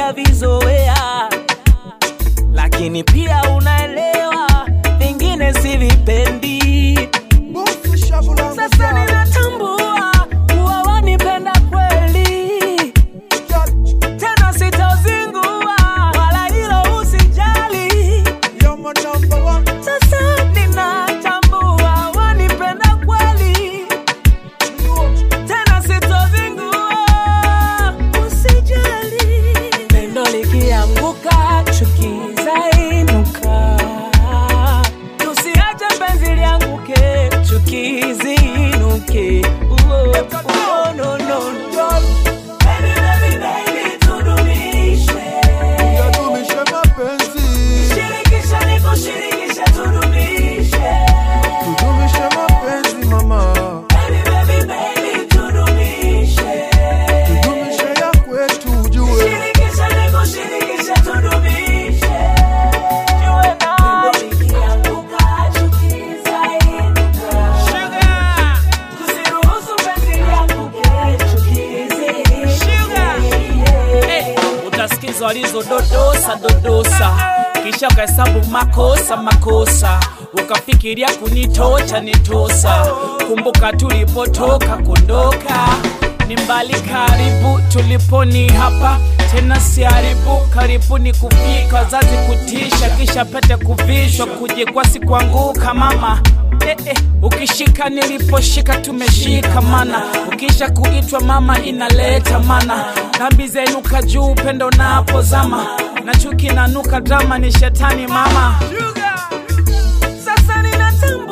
nishavizoea, lakini pia unaelewa vingine sivipendi. Sasa ninatambua kuwa wanipenda kweli, tena sitozingua wala hilo usijali. Sasa ninatambua wanipenda kweli, tena sitozingua, usijali. Pendo likianguka, chuki zainuka. Tusiache penzi lianguke, chuki ziinuke. Uo, uo, no, no, no. Baby, baby, baby, tudumishe. Yadumishe mapenzi, Shirikisha nikushirikishe, tudumishe. tudumishe mapenzi mama, Baby, baby, baby, tudumishe. tudumishe ya kwetu ujue. Shirikisha nikushirikishe, tudumishe. Jue na likianguka, chuki zainuka. Tusiruhusu penzi lianguke, chuki ziinuke. Hey, utasikiza walizododosa dodosa, kisha ukahesabu makosa makosa, ukafikiria kunitocha nitosa. Kumbuka tulipotoka kondoka, ni mbali karibu, tuliponi hapa tena siharibu. Karibuni kufika, wazazi kutisha, kisha pete kuvishwa, kujikwasi kuanguka mama Eh, eh, ukishika niliposhika tumeshika mana ukisha kuitwa mama inaleta mana dhambi zainuka juu upendo napozama na chuki nanuka drama ni shetani mama Sasa ninatambua